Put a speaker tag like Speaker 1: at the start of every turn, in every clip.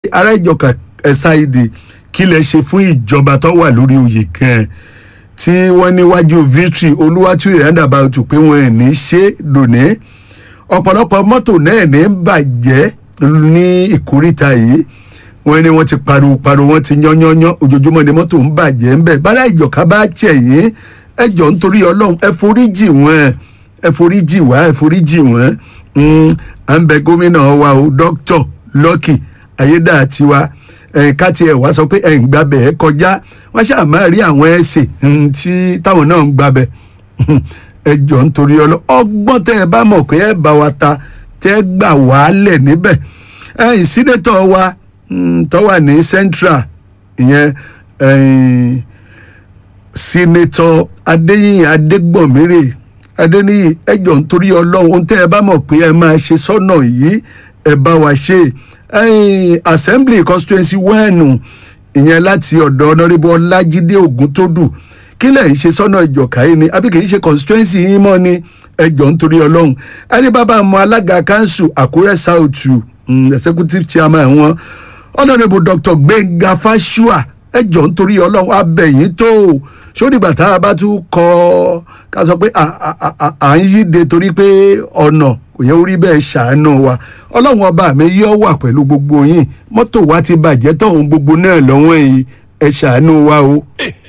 Speaker 1: ará ìjọka ẹ̀sáìdì kí lẹ ṣe fún ìjọba tó wà lórí oyè gan tí wọ́n níwájú victory olúwàtúrì roundabout pé wọ́n ẹ̀ ní ṣe dòní ọ̀pọ̀lọpọ̀ mọ́tò náà ní bàjẹ́ ní ìkóríta yìí wọ́n ní wọ́n ti pariwo pariwo wọ́n ti yányányán ojoojúmọ́ ni mọ́tò ń bàjẹ́ ń bẹ̀ bálá ìjọka bá tiẹ̀ yín ẹ jọ nítorí ọlọ́run ẹ foríjì wọ́n ẹ foríjì wá ẹ foríjì wọ́n à ń bẹ gómìnà wa o dókítà lọ́kì ayédàtiwa ká tiẹ̀ wá sọ pé ẹ̀ ń gbàbẹ̀ ẹ kọjá wọ́n ṣáà máa rí àwọn ẹ̀sìn tí táwọn náà ń gbàbẹ̀ ẹ jọ nítorí ọlọ́run ọgbọ́n tẹ́ ẹ bá mọ̀ pé ẹ bá wa ta tẹ́ gbà wàálẹ̀ níbẹ̀ ẹ̀yìn sínétọ̀ wa tó wà ní central ìyẹn sínétọ̀ adéyìn adégbòmírè adéníyì ẹjọ nítorí ọlọ́run ohun tẹ́ ẹ bá mọ̀ pé ẹ máa ṣe sọ́nà yìí ẹ bá wa ṣe assembly constituency one ìyẹn láti ọ̀dọ̀ honourable ọlájídé ògúntódù kí lẹ̀ ń ṣe sọ́nà ìjọ̀ká yìí ni àbí kì í ṣe constituency yín mọ́ ni ẹjọ nítorí ọlọ́run ẹni bàbá mọ alága kanṣu àkúrẹ́ south executive chairman wọn honourable dr gbẹ̀ngà fáṣùà ẹjọ nítorí ọlọ́run abẹ́yìn tó sódìgbà tá a bá tún kọ ká sọ pé à ń yíde torí pé ọ̀nà kò yẹ orí bẹ́ẹ̀ ṣàánú wa ọlọ́run ọba mi yọ wà pẹ̀lú gbogbo yín mọ́tò wa ti bàjẹ́ tọ̀hún gbogbo náà lọ́wọ́ yìí ẹ ṣàánú wa o.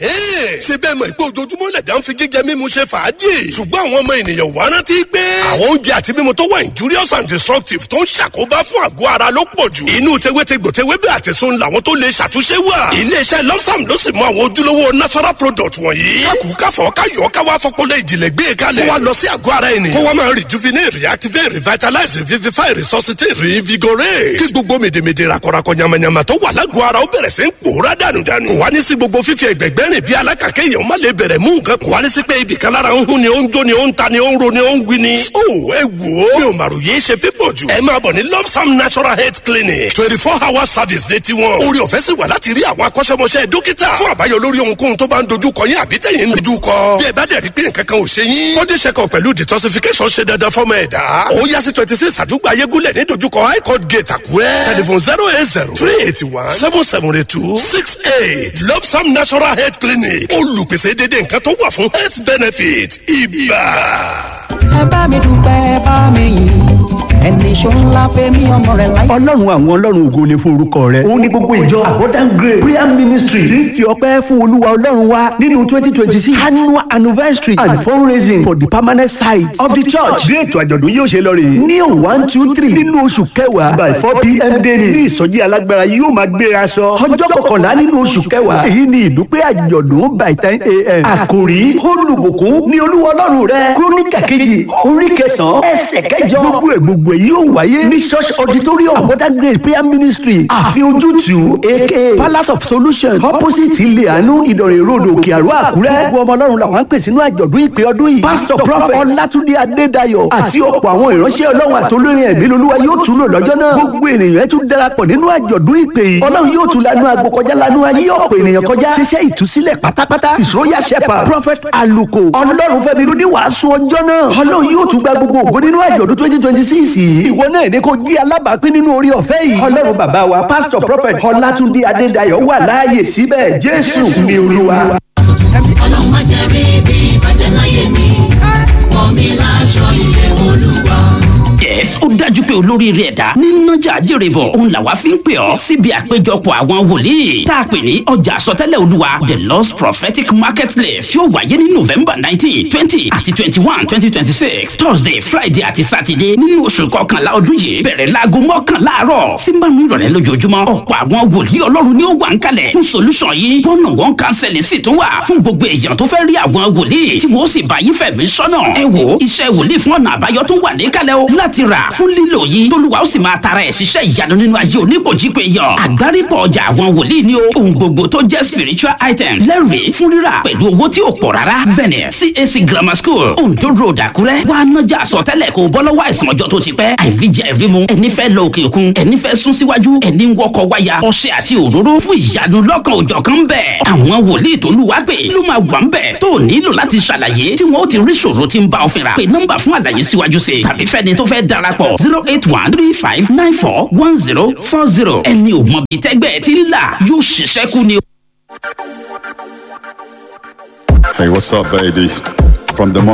Speaker 2: ṣé bẹ́ẹ̀ mọ̀ pé ojoojúmọ́ lẹ̀dá ń fi jíjẹ mímu ṣe fàájì ṣùgbọ́n àwọn ọmọ ènìyàn wá rántí pé àwọn oúnjẹ àti mímu tó wà injurious and destructive tó ń ṣàkóbá fún àgọ́ ara ló pọ̀ jù inú tewétegbò tewébẹ̀ àti sun làwọn tó lè ṣàtúnṣe wà iléeṣẹ́ lọ́sàm ló sì mọ àwọn ojúlówó natural product wọ̀nyí kákùúkáfọ̀ káyọ̀ káwá fọpọlọ ìjìnlẹ̀ gbé e kalẹ̀ kó wa lọ sí àgọ́ ara ẹni kó wa máa rejuvenate reactivate revitalize revivify resuscitate reinvigorate kí gbogbo mèdèmèdè rakọrakọ yamayama tó wà lágọ̀ọ́ ara ó bẹ̀rẹ̀ sí ń pòórá dànùdànù kò wá ní sí gbogbo fífi ẹgbẹ̀gbẹ́ rìn bí alákàkẹ́ èèyàn má lè bẹ̀rẹ̀ mú nǹkan kò wá ní sí pé ibì kan lára ń hún ni ó ń jó ni ó ń ta ni ó ń ro ni ó ń wí ni. ó ẹ wò ó mi ò màrò yé ṣe pípọ̀ jù. ẹ máa bọ̀ ní lopsam natural health clinic twenty four hour service ní tiwọn. orí ọ̀fẹ́ sì wà láti rí àwọn akọ́ṣẹ́mọṣẹ́ dókítà fún àbáyọ lórí ohunkóhun tó bá ń dojú kọ yín àbí tẹ̀yìn ń dojú kọ. bí ẹ bá dẹ̀ rí pé nǹkan kan ò ṣe yín. body check up pẹ̀lú detoxification ṣe dandan fọ́mọ ẹ̀dá. ó yá sí twenty six àdúgbò ayégúnlẹ̀ ní dojúkọ high court gate àkúrẹ́. telephone zero eight zero three eighty one seven seven eight two six eight lopsam natural health clinic olùpèsè dédé nǹkan tó wà fún health benefit ibà.
Speaker 3: ẹ bá mi dúpẹ́ ẹ bá mi yìn ẹni ṣó ńlá fẹ́mi ọmọ rẹ̀ láyé.
Speaker 4: ọlọ́run àwọn ọlọ́run ògo ni fún orúkọ rẹ̀ òun ni gbogbo ìjọ abundant grace prayer ministry ti ń fi ọpẹ́ fún olúwa ọlọ́run wa nínú twenty twenty six annual anniversary and fundraising for the permanent site of the church bí ètò àjọ̀dún yóò ṣe lọ rèé ní one two three nínú oṣù kẹwàá by four pm daily ní ìsọjí alágbára yóò máa gbéra sọ ọjọ́ kọkànlá nínú oṣù kẹwàá èyí ni ìdúpẹ́ àjọ̀dún by ten am àkòrí olùbùkún ní olúwa ọlọ́run rẹ kúrónìkà kejì orí kẹsàn-án ẹsẹ̀ kẹjọ gbogbo ẹ̀ gbogbo èyí yóò wáyé ní church auditorium abundant grace prayer ministry àfi ojútùú aka palace of solution opposite ilé àánú ìdọ̀rẹ̀ road òkè àrò àkúrẹ́ gbogbo ọmọ ọlọ́run làwọn ń pè sínú àjọ̀dún ìpè ọdún yìí pastor prophet ọlátúndé adédayọ̀ àti ọ̀pọ̀ àwọn ìránṣẹ́ ọlọ́run àtolórin ẹ̀mí lolúwa yóò tún lò lọ́jọ́ náà gbogbo ènìyàn tún darapọ̀ nínú àjọ̀dún ìpè yìí ọlọ́run yóò tún lanu àgbo kọjá lanu ayé ọ̀pọ̀ ènìyàn kọjá ṣiṣẹ́ ìtúsílẹ̀ pátápátá his royal shepherd prophet aluko ọlọ́run fẹ́mi ló ní wàásù ọjọ́ náà ọlọ́run yóò tún gba gbogbo ògo nínú àjọ̀dún twenty twenty six yìí ìwọ náà ní kó jí alábàápín nínú orí ọ̀fẹ́ yìí ọlọ́run bàbá wa pastor prophet ọlátúndé adédayọ̀ wà láàyè síbẹ̀ jésù ni olúwa.
Speaker 5: ọlọ́run má jẹ́ rí bí bàjẹ́ láyé mi wọ́n mi láṣọ ìyè olúwa.
Speaker 6: yes ó dájú pé olóríire ẹ̀dá nínájà jèrè bọ̀ òun làwa fi ń pè ọ́ síbi àpéjọpọ̀ àwọn wòlíì tá a pè ní ọjà àsọtẹ́lẹ̀ olúwa the lost prophetic marketplace yóò wáyé ní november nineteen twenty àti twenty one twenty twenty six thursday friday àti saturday nínú oṣù kọkànlá ọdún yìí bẹ̀rẹ̀ láago mọ́kànlá àárọ̀ sí márùn ìrọ̀lẹ́ lójoojúmọ́ ọ̀pọ̀ àwọn wòlíì ọlọ́run ni ó wà ń kalẹ̀ fún solution yìí one on one counseling sì tún wà fún gbogbo èèyàn tó fẹ́ rí àwọn wòlíì tí wọ́n sì bá yín fẹ̀mí sọ́nà ẹ wo iṣẹ́ wòlíì fún ọ̀nà àbáyọ tó wà níkàlẹ̀ o láti rà fún lílò yìí tólúwa ó sì máa tara ẹ̀ ṣiṣẹ́ ìyanu nínú ayé oníkòjípe yàn àgbárípọ̀ ọjà àwọn wòlíì ni o ohun gbogbo tó jẹ́ spiritual item lẹ́rìí fún rírà pẹ̀lú owó tí ò pọ̀ rárá venue cac grammar school ondo road àkúrẹ́ wà á nájà àsọtẹ́lẹ̀ kó bọ́ lọ́wọ́ àìsàn ọjọ́ tó ti pẹ́ àìríjẹ ìrímu ẹni fẹ́ lọ òkè òkun ẹni fẹ́ sún síwájú ẹni ń wọkọ̀ wáyà ọṣẹ àti òróró fún ìyanu lọ́kàn òjọ̀ kan bẹ̀ àwọn wòlíì tó lù wá pé ló máa wà ń bẹ̀ tó nílò láti ṣàlàyé tí wọ́n ó ti rí ṣòro tí ń bá ọ fínra pé nọ́mbà fún àlàyé síwájú sí tàbí fẹ́ni tó fẹ́ fẹ́ darapọ̀ zero eight one three five nine four one zero four zero ẹni ò mọ bí tẹ́gbẹ́ ti ń là yóò ṣiṣẹ́ kú ni.
Speaker 7: Hey, what's up, baby? From the